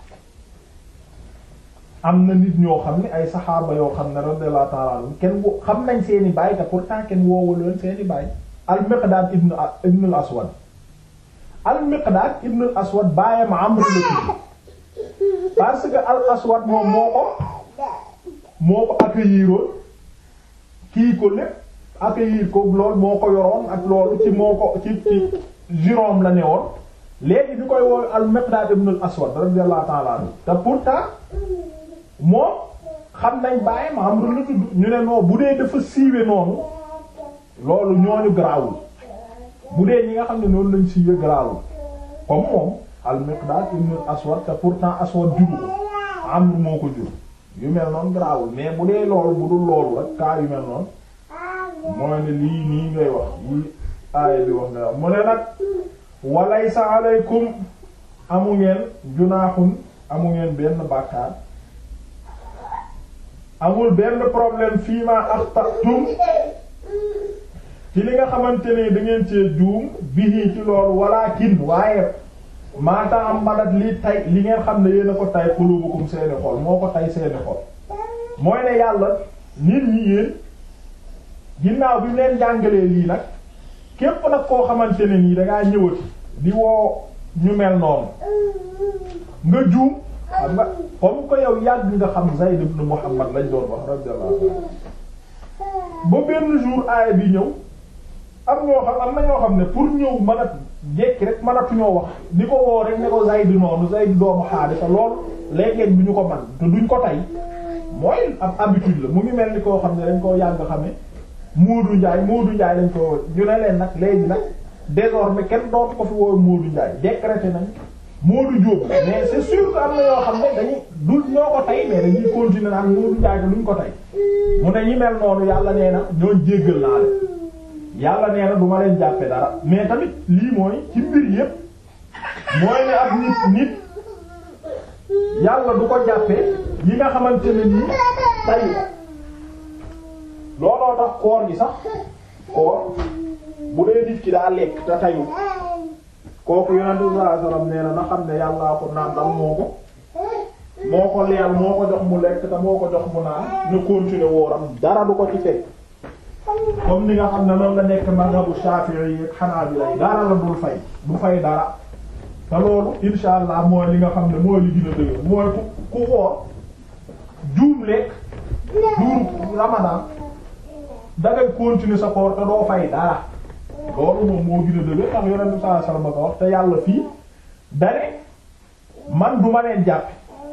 am na nit ñoo xam ne ay saxaaba yoo xam ne radiyallahu ta'ala anhum kenn wo xam nañ seeni baay te pourtant kenn woowu leen seeni baay al-Miqdaad ibn ibn al-Aswad al-Miqdaad ibn al-Aswad baayam Amr la tudd parce que al-Aswad moom moo ko moo ko accueilliroon kii ko lépp accueillir ko lool moo ko yoroon ak loolu ci moo ko ci ci juróom la ne woon léegi bi koy woow al-Miqdaad ibn al-Aswad radiyallahu ta'ala anhu te pourtant moom xam nañ bàyyi ma am la tudd ñu ne non bu dee dafa siiwe noonu loolu ñooñu garaawul bu dee ñi nga xam ne noonu lañ siiwe garaawul comme moom al-Miqdaad ibn al-Aswad te pourtant Aswad juru ko Amr moo ko jur yu mel noonu garaawul mais bu dee loolu bu dul loolu rek kaa yu mel noonu mooy ne lii nii ngay wax yii aaya bi wax nga wax mu ne nag walaysa alaykum amu ngeen junaaxun amu ngeen benn bàkkaar amul benn problème fii ma axtatum ci li nga xamante ne da ngeen cee juum bihi ci loolu walakin waaye maata am madat li tay li ngeen xam ne yéen a ko tay qulubukum seeni xol moo ko tay seeni xol mooy ne yàlla nit ñi yéen ginnaaw bi leen jàngalee lii nag képp nag koo xamante ne nii dangaa ñëwati di woo ñu mel noonu nga juum xam nga comme ko yow yàgg nga xam Zayd ibn Muhammad lañ doon wax radiyallahu anhu ba benn jour aaya bi ñëw am ñoo xam am na ñoo xam ne pour ñëw mën a jekki rek mënatuñoo wax di ko woo rek ne ko Zayd noonu Zayd doomu Haarisa lool léeg-léeg bi ñu ko man te duñ ko tey mooy ab habitude la mu ngi mel ni koo xam ne dañ koo yàgg xame Moodu Njaay Moodu Njaay lañ ko ñu ne leen nag léegi nag désormais kenn dootu ko fi woowe Moodu Njaay décrété nañ Moodu Jóob mais c'est sûr que am na yoo xam ne dañuy du ñoo ko tey mais dañuy continuer naan Moodu Njaay luñ ko tey mu ne ñi mel noonu yàlla nee na ñooñ jéggal naa leen yàlla nee na du ma leen jàppe dara mais tamit lii mooy ci mbir yépp mooy ne ak nit nit yàlla du ko jàppee yi nga xamante ne nii tay looloo tax koor gi sax koor bu dee nit ki daa lekk te tayu kooku yonente bi sallallahu alayhi wasallam nee na na xam ne yàllaa ko nàndal moo ko moo ko leel moo ko jox mu lekk te moo ko jox mu naan na continuer wooram dara du ko ci fekk comme ni nga xam ne noonu la nekk mazhabu Shafi'i yi ak Hanabila yi dara la dul fay du fay dara te loolu insha allah mooy li nga xam ne mooy li gën a dëgër mooy ku ku woor juum lekk duuru Ramadan dangay continuer sa koor te doo fay dara loolu moom moo gën a dëgër ndax yonent bi sallallahu alayhi wasallam ko wax te yàlla fii dane man duma leen jàppe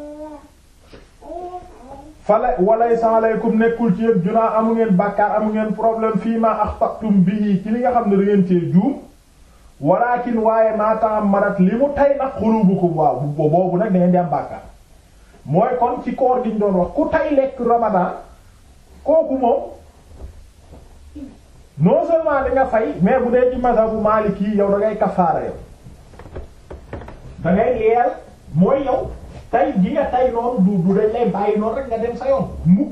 fala walaysa alaykum nekkul ci yëpp junaa amu ngeen bàkkaar amu ngeen problème fii ma axtaqtum bihi ci li nga xam ne da ngeen cee juum walakin waaye ma ta'ammadat li mu tay nag xulubukum waaw boobu nag da ngeen di am bàkkaar mooy kon ci koor gi ñu doon wax ku tay lekk ramadan kooku moom non seulement da nga fay mais bu dee ci mazhabu maliki yow da ngay kafaara yow da ngay leel mooy yow tay gi nga tay noonu du du dañ lay bàyyi noonu rek nga dem sa yoon mukk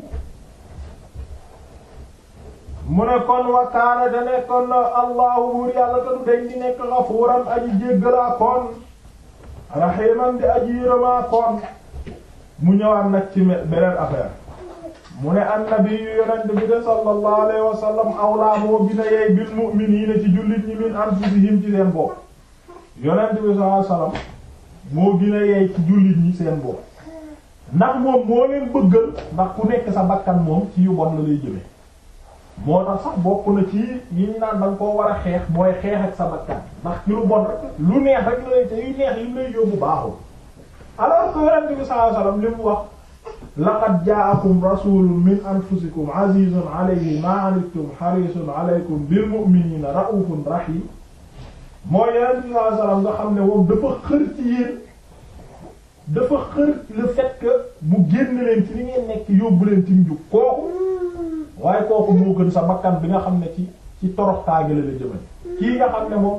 mu ne kon wa kaana te nekkoon na allahu buur yàlla te du dañ di nekk xafuuran aji jéggalaa koon rahiman di aji yërëmaa koon mu ñëwaat nag ci beneen affaire mu ne annabi yu yonent bi de sallallahu alayhi wa sallam awlaa moo gina yey bil mu'miniina ci jullit ñi min anfusihim ci seen bopp yonent bi sallallahu alayhi wa sallam moo gina yey ci jullit ñi seen bopp ndax moom moo leen bëggal ndax ku nekk sa bakkan moom ci yu bon la lay jëme moo tax sax bokk na ci yi ñu naan danga koo war a xeex mooy xeex ak sa bakkan ndax ci lu bon rek lu neex rek la lay te yu neex yi lay yóbbu baaxul alors que yonent bi sallallahu alayhi wa sallam li mu wax laqad ja'akum rasulun min anfusikum azizun alayhi ma anittum harisun alaykum bil mu'minina ra'ufun rahim mooy yonent bi sallallahu alayhi wasallam nga xam ne moom dafa xër ci yéen dafa xër le fait que mu génn leen ci li ngeen nekk yóbbu leen ci njub kooku waaye kooku moo gën sa bakkan bi nga xam ne ci ci torox taagale la jëmale kii nga xam ne moom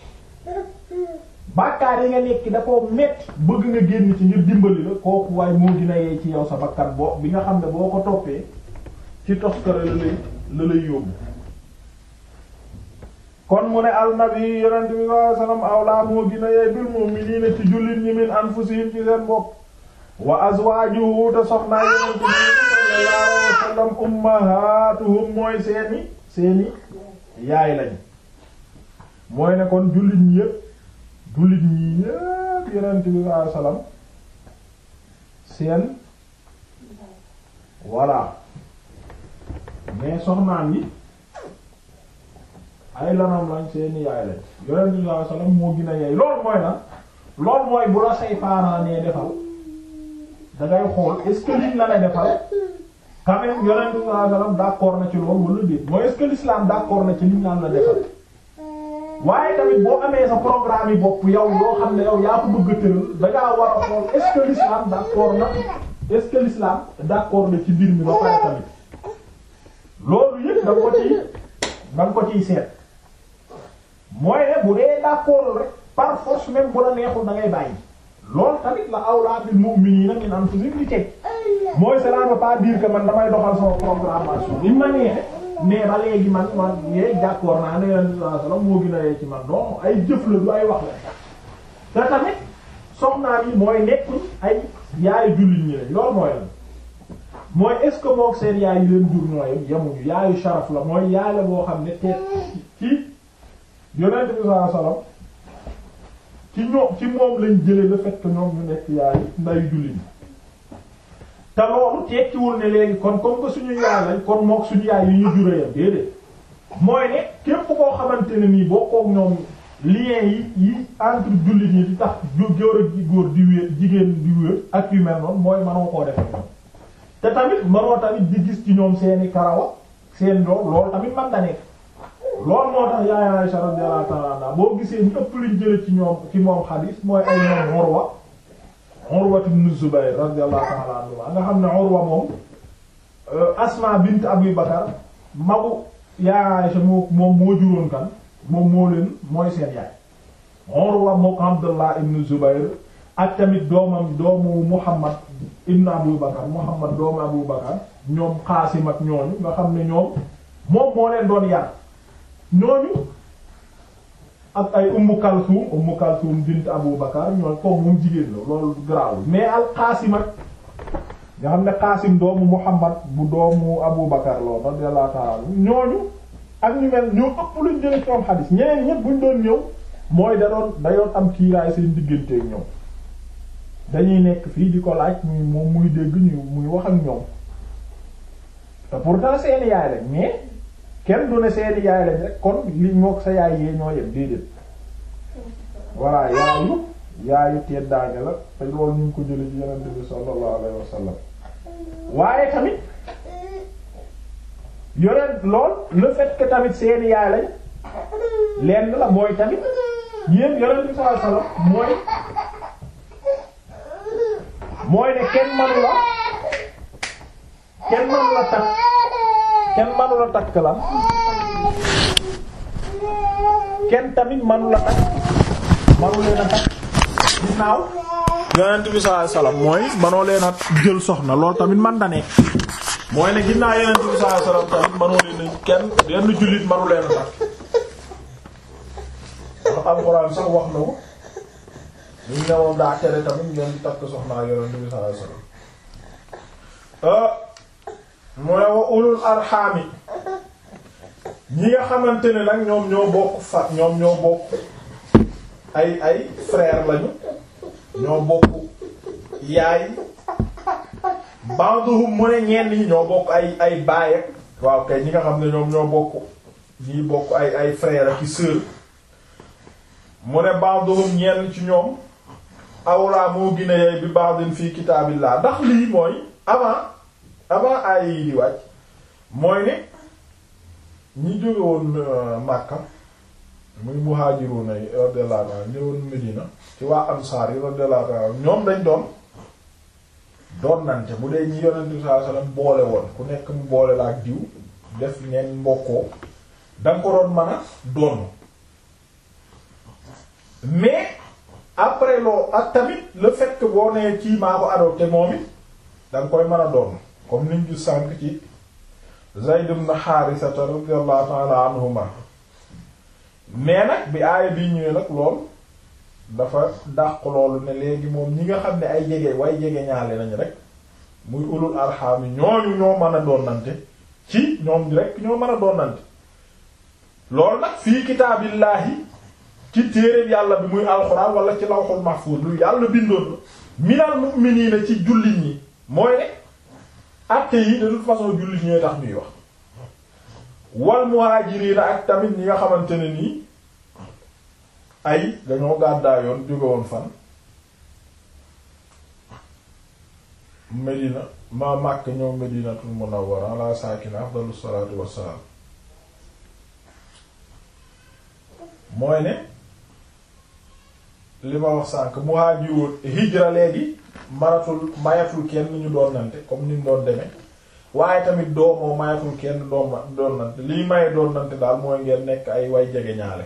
bàkkaar yi nga nekk da koo metti bëgg nga génn ci ngir dimbali la kooku waaye moo dina yee ci yow sa bakkan boo bi nga xam ne boo ko toppee ci toskare la lay la lay yóbbu kon mu ne alnabi yonent bi sallallahu alayhi wasallam awlaa moo gina yee bil mu'minina ci jullit ñi min anfusihim ci seen bopp wa azwaajuhu te soxnaa yonent bi sallallahu alayhi wasallam ummahatuhum mooy seeni seeni yaay lañ mooy ne kon jullit ñi yépp jullit ñi yépp yonent bi sallallahu alayhi wasallam seen voilà mais soxnaan yi ay lanam lañ seeni yaay lañ yonent bi sallallahu alayhi wasallam moo gën a yey loolu mooy lan loolu mooy bu la say parents nee defal da ngay xool est-ce que liñ la lay defal quand même yonent bi sallallahu alayhi wasallam d'accord na ci loolu wala déet mooy est-ce que l'islam d'accord na ci liñ naan la defal waaye tamit boo amee sa programme yi bopp yow yoo xam ne yow yaa ko bëgg a tëral da ngaa war a xool est-ce que l'islam d'accord na est-ce que l'islam d'accord na ci mbir mi ba pare tamit loolu yëpp da nga ko ciy da nga ko ciy seet mooy ne bu dee d'accord rek par force même bu la neexul da ngay bàyyi loolu tamit la awlaa bil mu'minina min anfusihim di teg mooy cela ne veut pas dire que man damay doxal sama programmation li ma neexe mais ba léegi man man yee d'accord naa ne Yonent bi sallallahu alayhi wasallam moo gën a yee ci man non ay jëf la du ay wax la te tamit soxnaa yi mooy nekkuñ ay yaayu jullit ñi lañ loolu mooy lan mooy est-ce que mook seen yaay yi leen jur ñooyam yemuñu yaayu sharaf la mooy yaay la boo xam ne teet ci Yonent bi sallallahu alayhi wasallam ci ñoom ci moom lañ jëlee le fait que ñoom ñu nekk yaayu ndayu jullit ñi te loolu tekkiwul ne léegi kon comme que suñu yaay lañ kon mook suñu yaay yi ñu juree yam déedéet mooy ne képp koo xamante ne nii boo koog ñoom lien yi yi entre jullit ñi di tax góor ak góor di wéer jigéen di wéer ak yu mel noonu mooy manoo koo def ñoom te tamit manoo tamit di gis ci ñoom seeni karawa seen lool loolu tamit man da nekk loolu moo tax yaay Aisha radiyallahu ta'ala anha boo gisee ñu ëpp luñ jële ci ñoom ci moom xadiis mooy ay ñoom Urwa Urwa ibn Zubayr radiyallahu ta'ala anhu nga xam ne Urwa moom Asma bint Abi Bakar magu yaay Aisha moo moom moo juróon kan moom moo leen mooy seen yaay Urwa mook Abdullah ibn Zubayr ak tamit doomam doomu Muhammad ibn Abu Bakar Muhammad doomu Abu Bakar ñoom Qaasim ak ñooñu nga xam ne ñoom moom moo leen doon yar ñooñu ak ay Ummu Kalsum Ummu Kalsum bint Abu Bakar ñooñu ko moom jigéen la loolu garaawul mais al Qaasim ak nga xam ne Qaasim doomu Muhammad bu doomu Abu Bakar loolu radiyallahu ta'ala ñooñu ak ñu mel ñoo ëpp luñ jële ci am xadis ñeneen ñëpp buñ doon ñëw mooy da doon da doon am kiiraay seen diggante ak ñoom dañuy nekk fii di ko laaj muy moom muy dégg ñu muy wax ak ñoom te pourtant seeni yaay lañ mais kenn du ne seeni yaay lañ rek kon li mook sa yaay yee ñoo yem déedéet voilà yaayu yaayu teddaange la te loolu ñu ngi ko jële ci yonent bi sallallahu alayhi wa sallam waaye tamit yonent lool le fait que tamit seeni yaay lañ lenn la mooy tamit yéen yonent bi sallallahu alayhi wa sallam mooy mooy ne kenn manu la kenn manu la takk kenn manu la takk la kenn tamit manu la takk manu leen a takk ginnaaw yonent bi sallallahu alayhi wasallam mooy manoo leen a jël soxna loolu tamit man da nekk mooy ne ginnaaw yonent bi sallallahu alayhi wasallam tamit manoo leen a kenn yenn jullit manu leen a takk wax alxuraan sax wax na ko ñu ne moom daa tere tamit ngeen di takk soxnaa yonent bi sallallahu alayhi wasallam mu ne wa ulul arxaami ñi nga xamante ne nag ñoom ñoo bokk fa ñoom ñoo bokk ay ay frère lañu ñoo bokk yaay banduhum mu ne ñenn ñi ñoo bokk ay ay baay ak waaw kay ñi nga xam ne ñoom ñoo bokk ñi bokk ay ay frère ak i sœur mu ne banduhum ñenn ci ñoom awlaa moo gën a yey bi ba'din fii kitaabillah ndax lii mooy avant avant ay yi di wàcc mooy ne ñi jóge woon Makka muy muhajiruna yi radiyallahu anhum ñëwoon Medina ci waa ansaar yi radiyallahu anhum ñoom dañ doon doon nante bu dee ñi yonent bi sallallahu alayhi wasallam boole woon ku nekk mu boole la ak diw def ngeen mbokkoo danga ko doon mën a doon mais après loo ak tamit le fait que boo nee kii maa ko adopté moom it danga koy mën a doon comme niñ gis sànk ci Zayd ibn Haarisa radiyallahu ta'ala anhuma mais nag bi aaya bii ñëwee nag lool dafa dàq loolu ne léegi moom ñi nga xam ne ay jege way jege ñaale nañ rek muy ulul arham yi ñooñu ñoo mën a doonante ci ñoom rek ñoo mën a doonante loolu nag fii kitaabillahi ci téereeb yàlla bi muy alxuraan wala ci lawhul mahfuz lu yàlla bindoon la minal mu'minina ci jullit ñi mooy ne acte yi de toute façon jullit ñooy tax ñuy wax wal muhajirina ak tamit ñi nga xamante ne nii ay dañoo gàddaayoon jóge woon fan Medina ma Makka ñëw Medinatul Munawwara ala saakina afdalu salaatu wassalaam mooy ne li ma wax sànk muhaajiroon hijra léegi maratul mayatul kenn ñu doon nante comme ni mu doon demee waaye tamit doomoo mayatul kenn doon doon nante lii maye doon nante daal mooy ngeen nekk ay way jege ñaale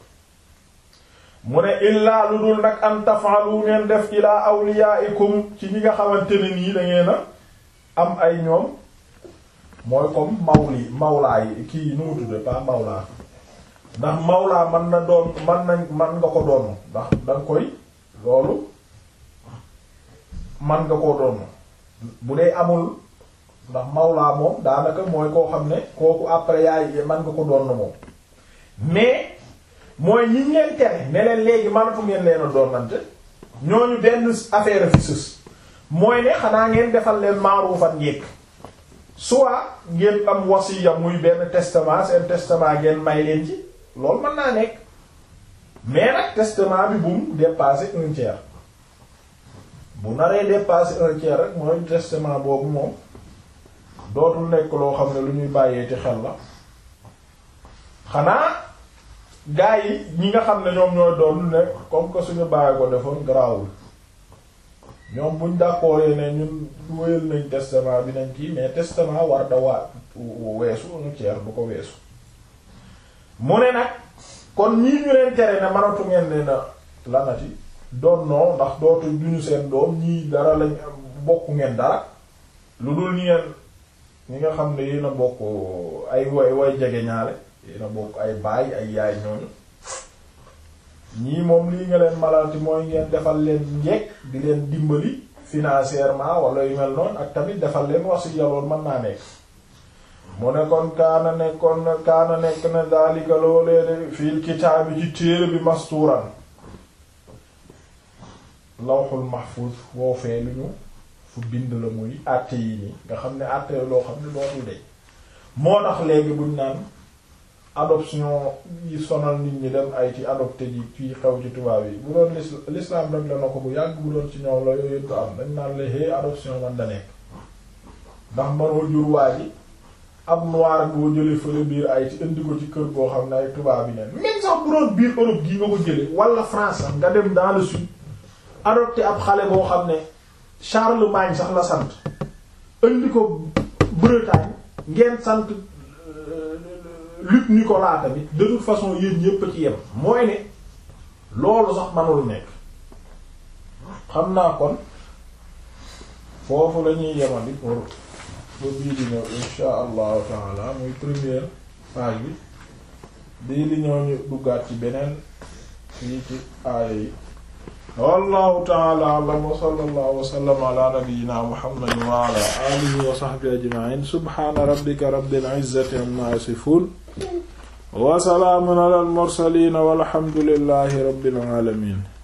mu ne illaa lu dul nag an tafaalu ngeen def ilaa awliyaikum ci ñi nga xamante ne nii da ngeen a am ay ñoom mooy comme mawli mawlaa yi kii nu mu tudde pas mawlaa ndax mawlaa man na doon man nañ man nga ko doon ndax danga koy loolu man nga koo doon bu dee amul ndax mawlaa moom daanaka mooy koo xam ne kooku après yaay man nga ko doon moom mais mooy ñi leen tere ne leen léegi manatu ngeen leen a doonante ñooñu benn affaire fi sës mooy ne xanaa ngeen defal leen maaruufan njekk soit ngeen am wasiya muy benn testament seen testament ngeen may leen ci loolu mën naa nekk mais nag testament bi bu mu dépasser un tiers bu naree dépasser un tiers rek mooy testament boobu moom dootul nekk loo xam ne lu ñuy bàyyee ci xel la xanaa gaa yi ñi nga xam ne ñoom ñooy doon ne comme que suñu bàyyi ko defoon garaawul ñoom buñ d'accord ne ñun wéyal nañ testament bi nañ kii mais testament war da waa weesu nu ceer du ko weesu mu ne nag kon ñii ñu leen tere ne manatu ngeen ne na lanati doon noo ndax dootu duñu seen doom ñii dara lañ bokk ngeen dara lu dul ñi ngeen ñi nga xam ne yéen a bokk ay way way jege ñaale yéen a bokk ay baay ay yaay ñooñu ñii moom lii nga leen malalti mooy ngeen defal leen njekk di leen dimbali financièrement wala yu mel noonu ak tamit defal leen wasiya loolu mën naa nekk mu ne kon kaana nekkoon kaana nekk na daalika loolee de fil kitaabi ci téere bi mastuuran lawxul mahfuz woo fee lu ñu fu bind la muy àtte yi nii nga xam ne àtte loo xam ne dootul de moo tax léegi buñ naan adoption yi sonal nit ñi dem ay ci adopté ji fii xew ci tubaab yi bu doon l'islam rek la na ko bu yàgg bu doon ci ñoom la yooyu yëpp am dañ naan la hé adoption man da nekk ndax manoo jur waa ji ab noir boo jëlee fële biir ay ci indi ko ci kër goo xam ne ay tubaab yi neen même sax bu doon biir Europe gii nga ko jële wala France sax nga dem dans le sud adopté ab xale boo xam ne Charlemagne sax la sant indi ko Bretagne ngeen sant Luc Nicolas tamit de toute façon yéen ñépp a ci yem mooy ne loolu sax manul nekk xam naa kon foofu la ñuy yemandi pour ba bii di ñëw insha allahu taala muy première page bi bii di ñëw ñu duggaat ci beneen fii ci aaya yi wallahu taala alam wa sallallahu wa sallam ala nabiyyina muhammadin wa ala alihi wa sahbihi ajma'in subhana rabbika rabbil izzati amma yasifun wa salaamun ala al mursalin walhamdulillahi rabbil alamin